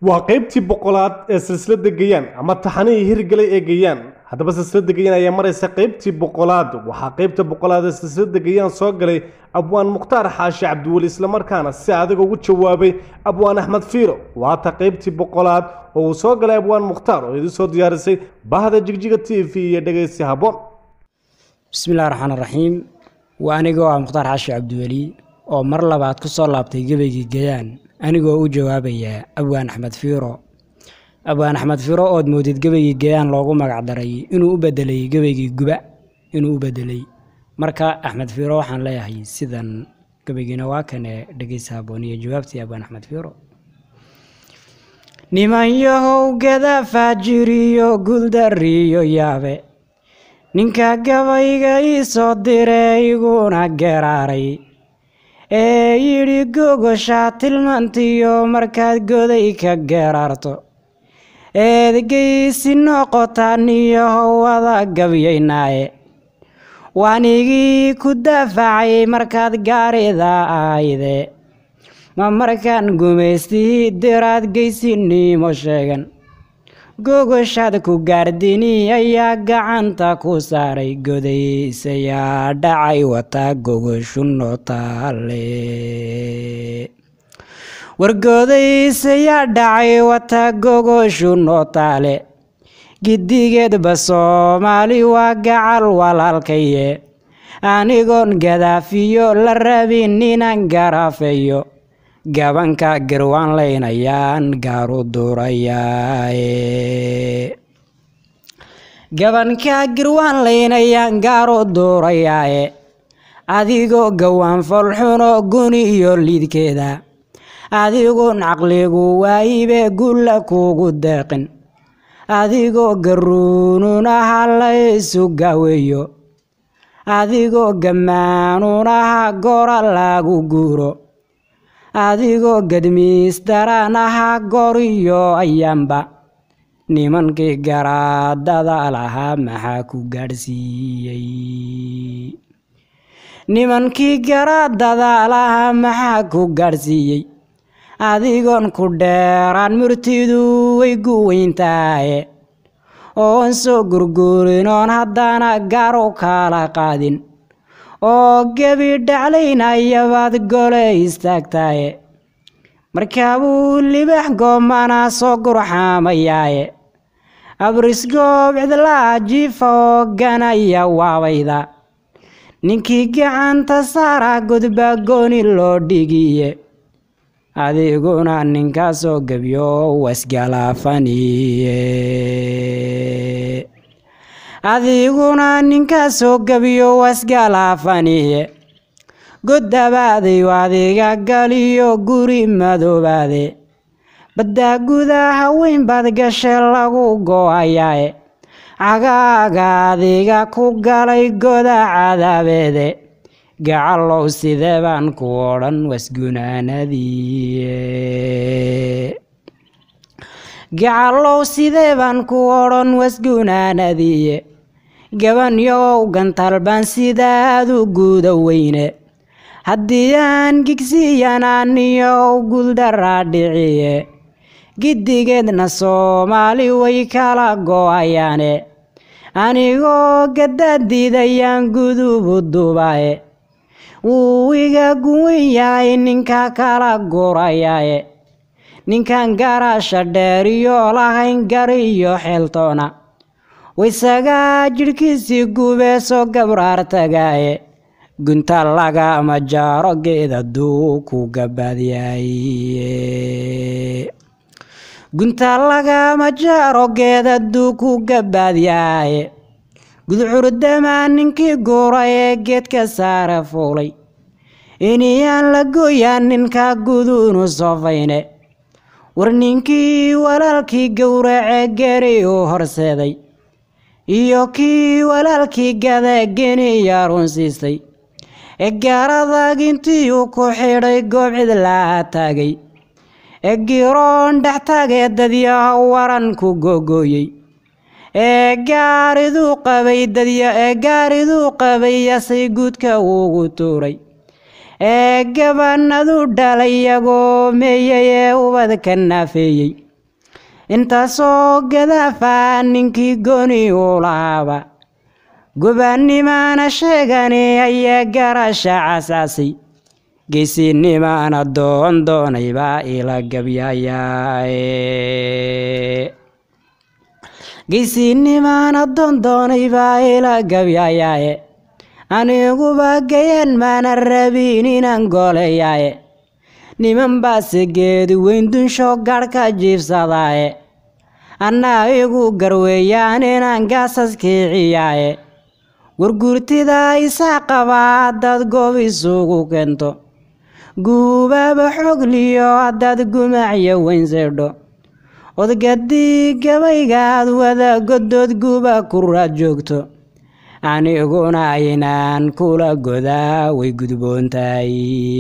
waa qaybtii boqolaad ee silsilada gayaan ama taxanihii hirgalay ee gayaan haddaba silsilada gayaan ayaa maraysa qaybtii boqolaad waxaa qaybta boqolaad ee silsilada gayaan soo galay abwaan mukhtaar xaashi cabdiweli islamarkaana si adag ugu jawaabay abwaan axmed fiiro waata qaybtii boqolaad oo uu soo galay abwaan mukhtaar oo idin soo diyaarisay bahda jigjiga t v iyo dhegaysi habboon bismillahi raxmaan raxiim waa anigoo ah mukhtaar xaashi cabdiweli oo mar labaad ku soo laabtay gebaygii gayaan anigoo u jawaabaya abwaan axmed fiiro abwaan axmed fiiro ood moodid gebaygii gayaan loogu magac daray inuu u bedelay gebaygii guba inuu u bedelay marka axmed fiiro waxaan leeyahay sidan gebaygiina waa kane dhegeysa haboon iyo jawaabtii abwaan axmed fiiro nimanyahow gada faajiriyo guldariyo yaabe ninka gabayga ii soo diray iguna geraaray ee yidhi gogoshaa tilmaantiyo markaad goday ka geraarto eedgeysi noqotaaniyo howada gabyaynaaye waanigii ku daafacay markaad gaarida ahayde ma markaan gumaystihii diraad geysinimo sheegan gogoshaad ku gaardini ayaa gacanta ku saaray godaysayaa dhacay wataa gogoshu nootaale wargodaysayaa dhacay wataa gogoshu nootaale gidigeedba soomaali waa gacal walaalkaye anigoon gadaafiyo la rabin inaan garaafeeyo gabanka garwaan laynayaan gaaru durayaae gabanka garwaan laynayaan gaaru durayaaye adigoo gawaan folxuno guni iyo liidkeeda adigoon caqligu waayibe gulla kugu deeqin adigoo garuununaha laysu gaaweeyo adigoo gammaanunaha gora lagu guuro adigoo gadmiisdaraan ahaa goriyo ayaanba nimankii garaadada lahaa maxaa ku gaadhsiiyey nimankii garaadada lahaa maxaa ku gaadhsiiyey adigoon ku dheeraan murtidu way gu weyntaaye oon soo gurguurin oon haddana garu kala qaadin oo gebi dhaclaynayabaad gole istaagtaaye markaabuu libax goomana soo gurxaamayaaye abrisgoob cidlaa jiifa oo ganaya waabayda ninkii gacanta saara gudba gooni loo dhigiye adiguna ninkaasoo gebyo wasgalaafaniye adiguna ninkaasoo gebiyo wasgalaafaniye goddabaaday adiga galiyo guri madoobaade baddaa gudaa haweyn baad gashe lagu go-ayaae cagaaga adiga ku galay goda cadaabeede gacalow sidee baan ku odhan wasgunaanadiiye gacalow sidee baan ku odhan wasgunaanadiiye gabanyow gantalbaan sidaad u guuda weyne haddii aan gigsiiyanaaniyow guldaraa dhiciye giddigeedna soomaali way kala go-ayaane anigoo gadaadiidayaan gudubu dubaaye wuu iga guwan yahay ninka kala gurayaaye ninkan garaasha dheeriyo lahayn gariyo xeeltoona waysagaa jidhkiisii gubee soo gabraar tagaaye gunta lagama jaaro geeda duu ku gabaadyaye gunta lagama jaaro geeda duu ku gabaadyaye gudcurdamaa ninkii guura ee geedka saare fuulay iniyaan la gooyaan ninka guduunu soofayne war ninkii walaalkii gowracee geri u horseeday iyo kii walaalkii gada geniya runsiistay ee gaaradag intii uu ku xidhay goob cidlaa taagay ee giroon dhextaagee dadyaha waran ku googooyey ee gaariduu qabay dadya ee gaariduu qabay yasay guudka ugu tuuray ee gabanadu dhalay iyagoo meeyay ee ubadka naafeeyey intaasoo gadaafa ninkii gooni u lahaaba gobaannimana sheegani ayaa garasha casaasay geesinimana doon doonay baa ila gabyayaaye geesinimana doon doonay baa ila gabyayaaye aniguba gayaan maana rabin inaan goolayaaye niman baase geedi weyn dunsho garhka jiibsadaaye annaa igu garweeyaan inaan gaasas kiiciyaaye wargurtida isaa qabaa haddaad goob isugu keento guubaaba xogliyo haddaad gumacyo weyn seydho odgadii gabaygaad wada godood guuba ku raad joogto aniguna inaan kula godaa way gudboontahay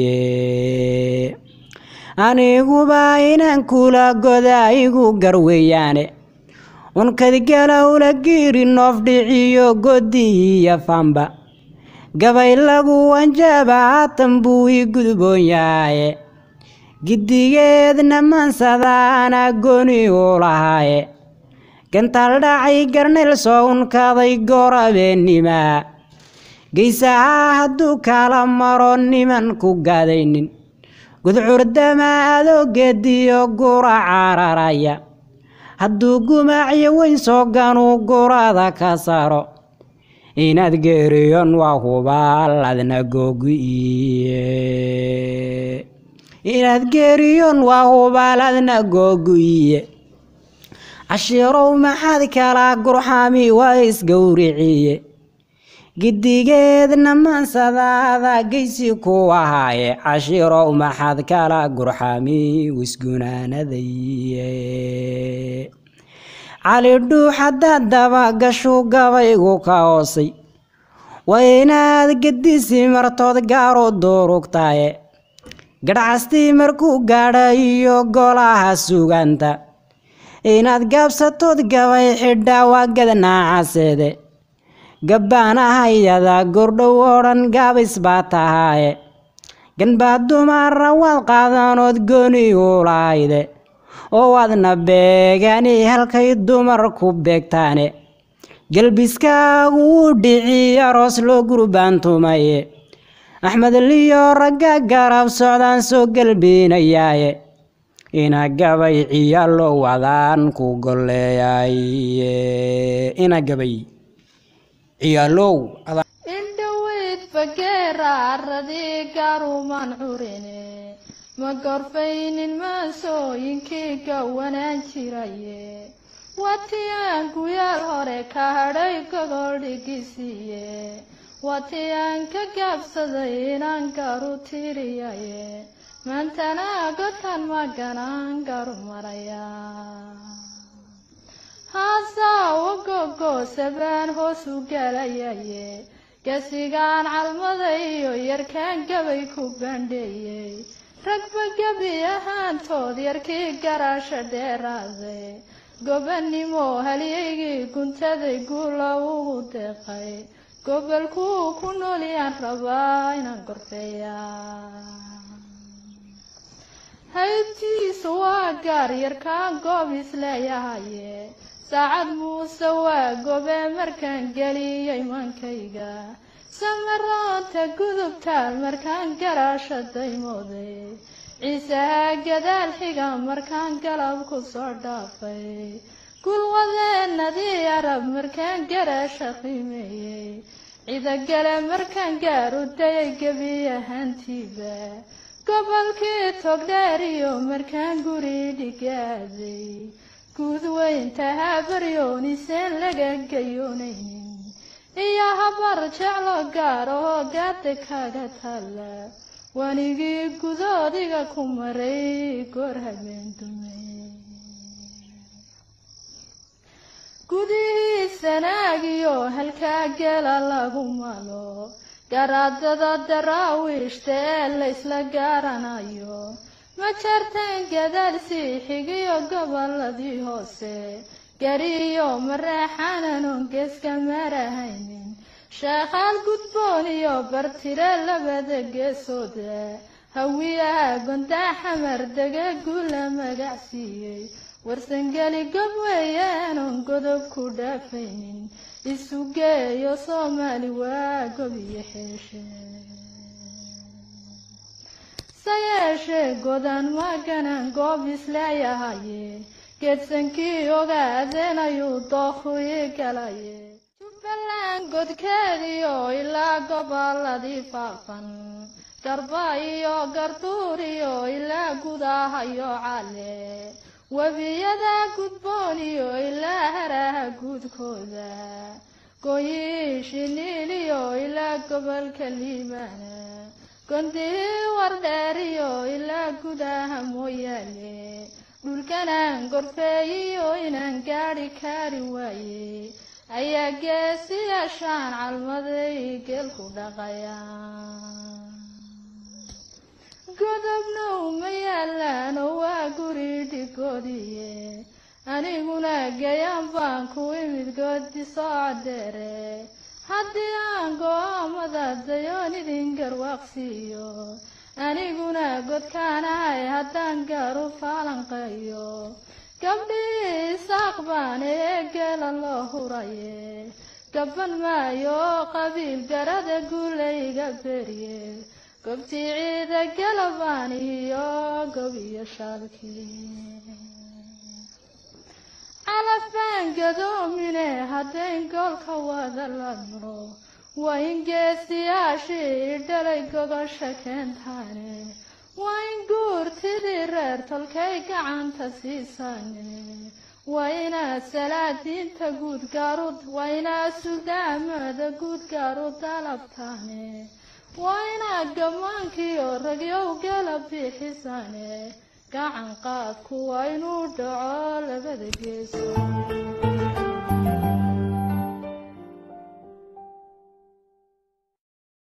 aniguba inaan kula godaa igu garweeyaane unkadgalowla giiri noof dhiciyo godi iyo famba gabay lagu wanjaba haatan buu ii gudboon yahaye gidigeedna mansadaana gooni u lahaaye gantaal dhacay garnayl soo unkaday goorabeenimaa geysaha hadduu kala maro niman ku gaadaynin gudcurdama adoogeediyo gura cararaya hadduu gumacyo weyn soo ganuu gurada ka saaro inaad geeriyon waa hubaal adna googu'iye inaad geeriyon waa hubaal adna googu'iye cashiirow maxaad kala gurxami waa isgowriciye gidigeedna maansadaada geysi ku ahaaye cashiirow maxaad kala gurxami wisgunaanadaye cali dhuux haddaad daba gashuu gabaygu ka hoosay waa inaad gedisi martood gaaru durugtaye gadhcastii markuu gaadha iyo golaha suganta inaad gaabsatood gabay xidhaa waa gadnaacaseede gabbaanahayada gordhow oo dhan gaabis baa tahaaye ganbaa dumara waad qaadanood gooni u lahayde oo waadna beegani halkay dumar ku beegtaane gelbiskaagu wuu dhici aroos loo gurbaantumaye axmed liyo ragga garab socdaan soo gelbiinayaaye ina gabay ciyaalo wadaan ku golleeyaye ina gabay ciyaalow indhoweyd fageera aradii gaarumaan curine ma gorfaynin maasooyinkii gawanaan jiraye watii aan guyaal hore ka hadhay gogol dhigisiiye watii aan ka gaabsaday inaan garu tiriyaye maantana gotan maganaan garu maraya haasawa gogoosabaan hoos u galayaye gasigaan calmada iyo yarkaan gabay ku bandheeyey ragba gebi ahaantood yarkii garaasha dheeraaday gobannimo halyaygii guntaday guula ugu deeqay gobolkuu ku noolyaan rabaa inaan gorfeeyaa haybtiisa waa gaar yarkaan goob isleeyahaye saacad muuse waa gobee markaan geliyay mankayga samaraanta gudubtaal markaan garaasha daymooday ciisaha gadaal xiga markaan galab ku soo dhaafay gulwadeenadii arab markaan garaasha qiimeeyey cidagale markaan gaaru dayay gebi ahaantiiba gobolkii togdheeriyo markaan guri dhigaaday guud weynta habaryoniseen laga gayoonaynin iyo habar jeclo gaar oo gaada kaaga taalla wanigii gudoodiga ku maray goor habeen dume gudihii sanaagiyo halkaa gela lagu malo garaadada daraawiishta ee laysla gaaranayo ma jarteen gadaal sii xigiyo goboladii hoose gariyo mareexananon geeska marahaynin sheekhaal gudboon iyo bartire labada geesooda hawiyaha gondaa xamar dega guula magacsiiyey warsangeli gob weeyaanon godob ku dhaafaynin isu geeyo soomaali waa gob iyo xeeshe sayeeshee godan maganan goob isleeyahaye geedsankii ogaadeen ayuu dookhu ii galaye jubbaland godkeediyo ilaa goboladii faafan garba iyo garduur iyo ilaa gudahayo cale webiyada gudboon iyo ilaa haraha guudkooda gooyii shiniil iyo ilaa gobolka liibaana gondihii wardheeriyo ilaa gudaha mooyaale dhulkanaan gorfeeyiyo inaan gaadhi kaari waaye ayaa geesiyaashaan calmaday geelku dhaqayaan godobna uma yaalaan oo waa guri dhigoodiye aniguna gayaan baan ku imid goodi soo cadeere haddii aan go-aamada dayoon idin garwaaqsiiyo aniguna godkaanahay haddaan gaaru faalanqeeyo gabdhii isaaq baan ee geela loo huraye gaban maayo qabiil garada guulayga berye gobtii ciida galabaan iyo gob iyo shaalkii calaf baan gadoomine haddayn goolka wada ladno waa in geesiyaashii dhalay gogosha keentaane waa in guurtidii reer tolkay gacanta siisaane waa inaad salaadiinta guud gaaru waa inaad sudaamada guud gaaru dalabtaane waa inaad gammaankiyo ragyow gala bixisaane gacan qaadku waa inuu dhaco labada geeso